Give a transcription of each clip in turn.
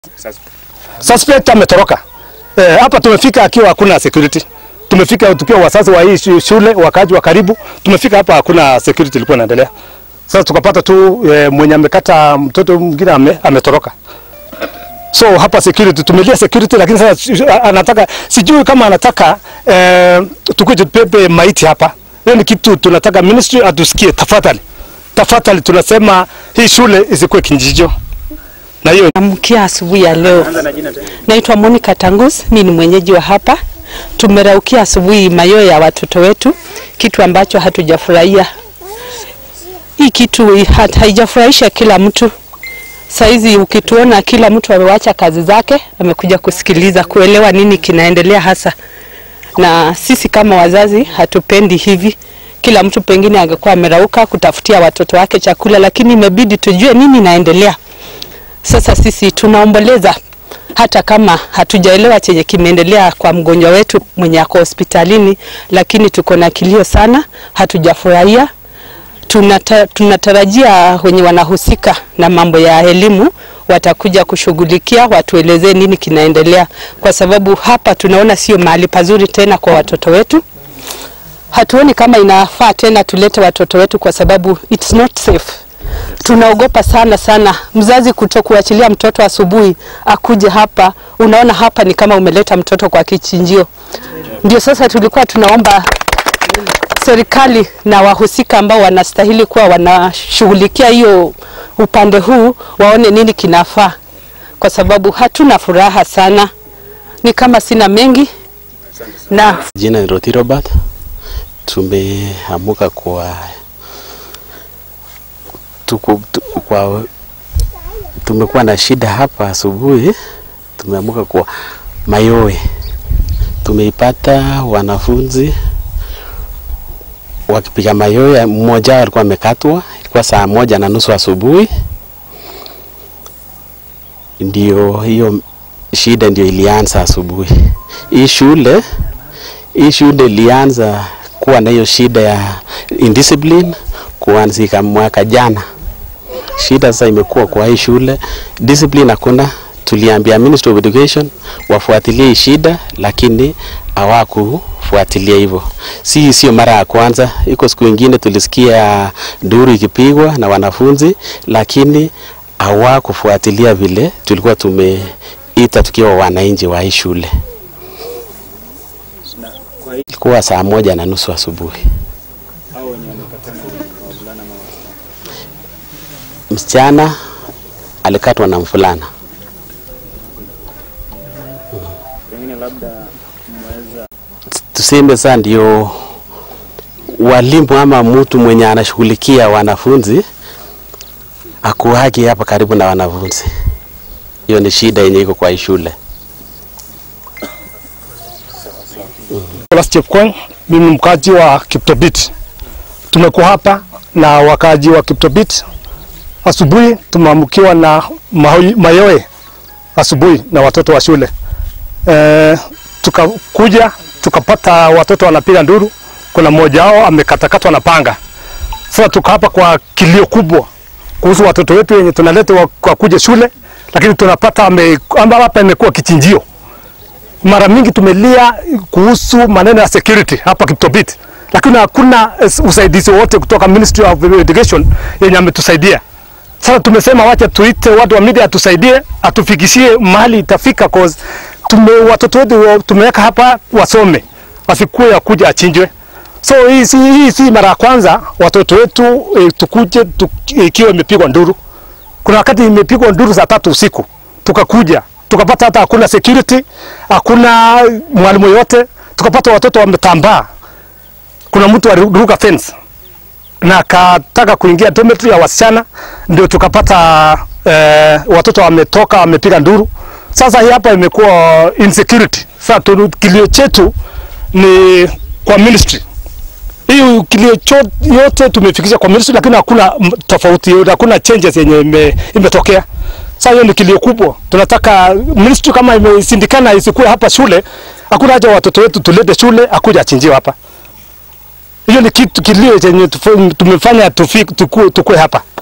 Suspect ametoroka. Eh, hapa tumefika akiwa hakuna security. Tumefika tukiwa wazazi wa hii shu- shule, wakaji wa karibu. Tumefika hapa hakuna security ilikuwa inaendelea. Sasa tukapata tu eh, mwenye amekata mtoto mwingine ame, ametoroka. So hapa security tumelia security, lakini sasa si- anataka sijui kama anataka eh, tukuje tubebe maiti hapa. Hiyo ni kitu tunataka ministry atusikie, tafadhali tafadhali, tunasema hii shule isikuwe kinjijo na hiyo Amkia asubuhi ya leo. Naitwa Monica Tangus, mimi ni mwenyeji wa hapa. Tumeraukia asubuhi mayoyo ya watoto wetu, kitu ambacho hatujafurahia. Hii kitu hat- haijafurahisha kila mtu. Saizi ukituona kila mtu amewacha kazi zake, amekuja kusikiliza, kuelewa nini kinaendelea hasa, na sisi kama wazazi hatupendi hivi. Kila mtu pengine angekuwa amerauka kutafutia watoto wake chakula, lakini imebidi tujue nini inaendelea. Sasa sisi tunaomboleza hata kama hatujaelewa chenye kimeendelea kwa mgonjwa wetu mwenye ako hospitalini, lakini tuko na kilio sana, hatujafurahia. Tunata, tunatarajia wenye wanahusika na mambo ya elimu watakuja kushughulikia, watuelezee nini kinaendelea, kwa sababu hapa tunaona sio mahali pazuri tena kwa watoto wetu. Hatuoni kama inafaa tena tulete watoto wetu, kwa sababu it's not safe tunaogopa sana sana mzazi kutokuachilia mtoto asubuhi akuje hapa. Unaona hapa ni kama umeleta mtoto kwa kichinjio. Ndio sasa tulikuwa tunaomba serikali na wahusika ambao wanastahili kuwa wanashughulikia hiyo upande huu waone nini kinafaa, kwa sababu hatuna furaha sana. Ni kama sina mengi na Jina ni Rothi Robert. Tumeamuka kwa tuku, tu, kwa tumekuwa na shida hapa asubuhi. Tumeamuka kwa mayowe, tumeipata wanafunzi wakipiga mayowe. Mmoja wao alikuwa amekatwa, ilikuwa saa moja na nusu asubuhi, ndio hiyo shida ndio ilianza asubuhi. Hii shule hii shule ilianza kuwa na hiyo shida ya indiscipline kuanzika mwaka jana. Shida sasa imekuwa kwa hii shule, discipline hakuna. Tuliambia Ministry of Education wafuatilie hii shida, lakini hawakufuatilia hivyo. Si sio mara ya kwanza, iko siku ingine tulisikia duru ikipigwa na wanafunzi, lakini hawakufuatilia vile tulikuwa tumeita tukiwa wananchi wa hii shule. Ilikuwa saa moja na nusu asubuhi. Msichana alikatwa na mfulana. Tuseme sasa ndio walimu ama mtu mwenye anashughulikia wanafunzi akuhaki hapa karibu na wanafunzi. Hiyo ni shida yenye iko kwa hii shule. Nicholas Chepkwony, mimi ni mkaji wa Kiptobit. Tumekuwa hapa na wakaji wa Kiptobit. Asubuhi tumeamkiwa na mahoi- mayowe asubuhi na watoto wa shule e, tukakuja tukapata watoto wanapiga nduru. Kuna mmoja wao amekatakatwa na panga. Sasa tuko hapa kwa kilio kubwa kuhusu watoto wetu wenye tunaleta wa- wakuja shule, lakini tunapata ame- amba hapa imekuwa kichinjio mara mingi tumelia kuhusu maneno ya security hapa Kiptobit, lakini hakuna eh, usaidizi wote kutoka Ministry of Education yenye ametusaidia. Sasa tumesema wacha tuite watu wa media atusaidie, atufikishie mahali itafika, cause tume, watoto wetu wa- tumeweka hapa wasome, wasikuwe ya kuja achinjwe. So hii si, hii si mara ya kwanza watoto wetu e, tukuje tu, ikiwa imepigwa nduru. Kuna wakati imepigwa nduru saa tatu usiku tukakuja tukapata hata hakuna security, hakuna mwalimu yote, tukapata watoto wametambaa. Kuna mtu aliruka fence na akataka kuingia dormitory ya wasichana, ndio tukapata eh, watoto wametoka wamepiga nduru. Sasa hii hapa imekuwa insecurity. Sasa tu- kilio chetu ni kwa ministry hii kilio cho- yote tumefikisha kwa ministry, lakini hakuna m- tofauti yoyote, hakuna changes yenye ime, imetokea. Sasa hiyo ni kilio kubwa. Tunataka ministry kama imesindikana isikuwe hapa shule, hakuna haja watoto wetu tulete shule akuja achinjiwe hapa. Hiyo ni kitu kilio chenye tufu- tumefanya tufi- tukue, tukue hapa.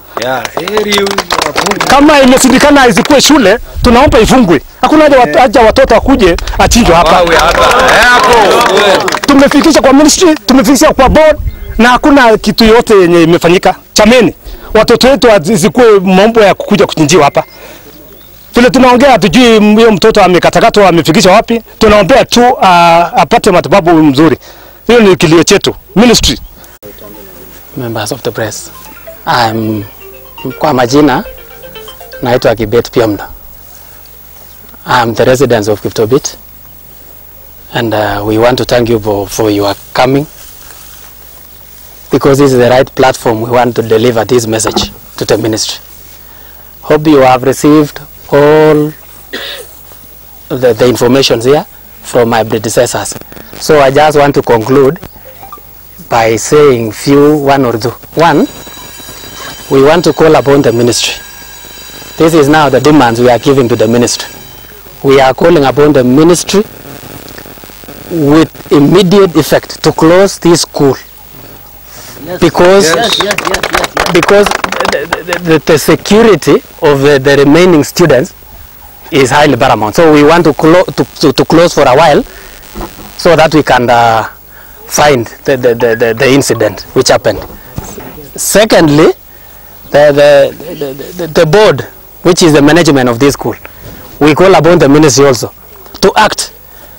Kama imesindikana isikuwe shule, tunaomba ifungwe. Hakuna haja wat, haja watoto wakuje achinjwe hapa. Tumefikisha kwa ministry, tumefikisha kwa board na hakuna kitu yote yenye imefanyika. Chameni, watoto wetu isikuwe mambo ya kukuja kuchinjiwa hapa. Vile tunaongea hatujui huyo mtoto amekatakatwa amefikisha wapi. Tunaombea tu uh, apate matibabu mzuri. Hiyo ni kilio chetu. Ministry members of the press. I'm, kwa majina naitwa Kibet Piamda. I'm the resident of Kiptobit and uh, we want to thank you for, for your coming because this is the right platform we want to deliver this message to the ministry. Hope you have received all the, the information here from my predecessors. So I just want to conclude by saying few one or two. One, we want to call upon the ministry. This is now the demands we are giving to the ministry. We are calling upon the ministry with immediate effect to close this school because because the, the, the, the security of the, the remaining students is highly paramount. So we want to, clo- to, to, to close for a while so that we can uh, find the, the, the, the, the incident which happened. Secondly, the, the, the, the, the board, which is the management of this school, we call upon the ministry also to act,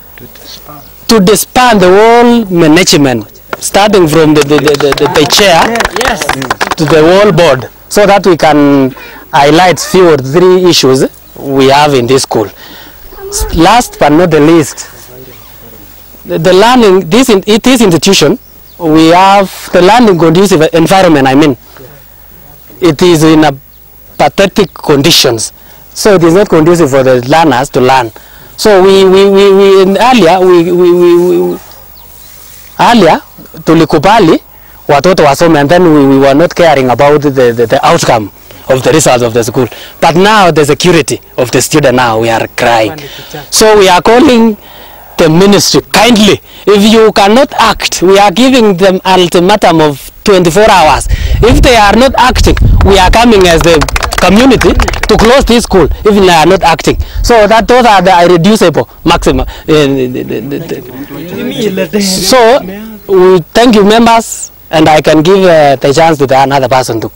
to disband the whole management, starting from the, the, the, the, the, the chair to the whole board, so that we can highlight few or three issues we have in this school. S- Last but not the least, the, the learning this in, it is institution we have the learning conducive environment i mean it is in a pathetic conditions so it is not conducive for the learners to learn so we we we, we in earlier we, we, we, we earlier tulikubali watoto wasome and then we, we were not caring about the, the, the outcome of the results of the school but now the security of the student now we are crying so we are calling the ministry kindly if you cannot act we are giving them ultimatum of 24 hours if they are not acting we are coming as the community to close this school if they are not acting so that those are the irreducible maximum uh, the- the- the- the- so we thank you members and i can give uh, the chance to the another person to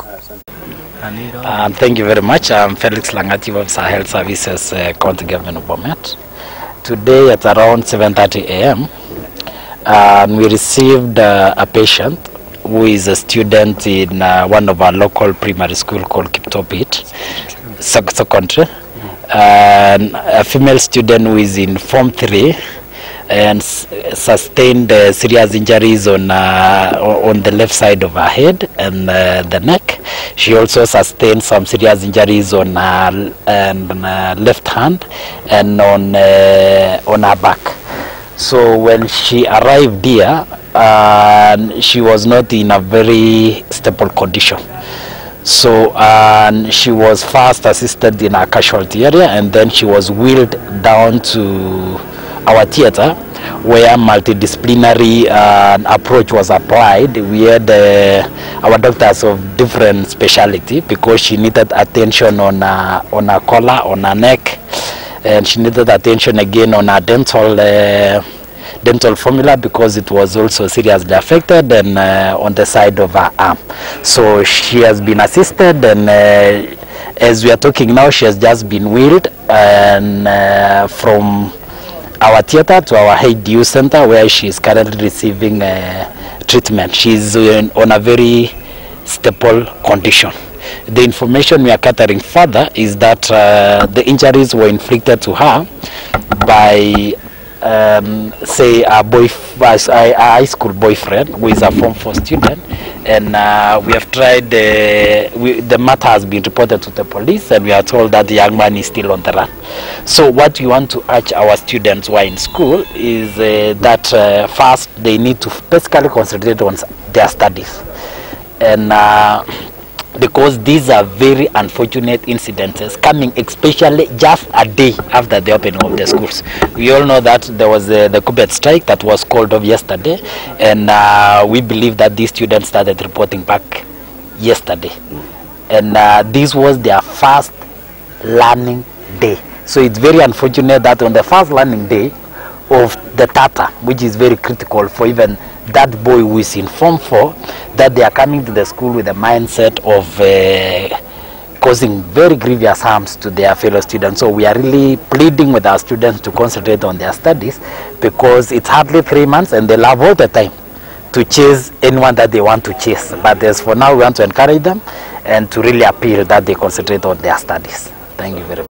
Um, thank you very much. I'm Felix Langati, Officer Health Services, uh, County Government of Bomet. Today at around 7.30 a.m., um, we received uh, a patient who is a student in uh, one of our local primary school called Kiptopit sec- Secondary. And a female student who is in Form 3 and s- sustained uh, serious injuries on uh, o- on the left side of her head and uh, the neck. She also sustained some serious injuries on her l- and on her left hand and on uh, on her back. So when she arrived here, uh, she was not in a very stable condition. So um, she was first assisted in a casualty area and then she was wheeled down to our theater where multidisciplinary uh, approach was applied. We had uh, our doctors of different speciality because she needed attention on her, on her collar, on her neck, and she needed attention again on her dental uh, dental formula because it was also seriously affected and uh, on the side of her arm. So she has been assisted and uh, as we are talking now she has just been wheeled and uh, from our theater to our HDU center where she is currently receiving uh, treatment. She is in, on a very stable condition. The information we are gathering further is that uh, the injuries were inflicted to her by um, say a boy, a, a high school boyfriend who is a form 4 student and uh, we have tried uh, we, the matter has been reported to the police and we are told that the young man is still on the run so what we want to urge our students who are in school is uh, that uh, first they need to basically concentrate on s- their studies and uh, because these are very unfortunate incidences coming especially just a day after the opening of the schools. We all know that there was uh, the Kubet strike that was called off yesterday and uh, we believe that these students started reporting back yesterday and uh, this was their first learning day. So it's very unfortunate that on the first learning day of the Tata, which is very critical for even that boy who is in Form 4, that they are coming to the school with a mindset of uh, causing very grievous harms to their fellow students. So we are really pleading with our students to concentrate on their studies because it's hardly three months and they love all the time to chase anyone that they want to chase. But as for now, we want to encourage them and to really appeal that they concentrate on their studies. Thank you very much.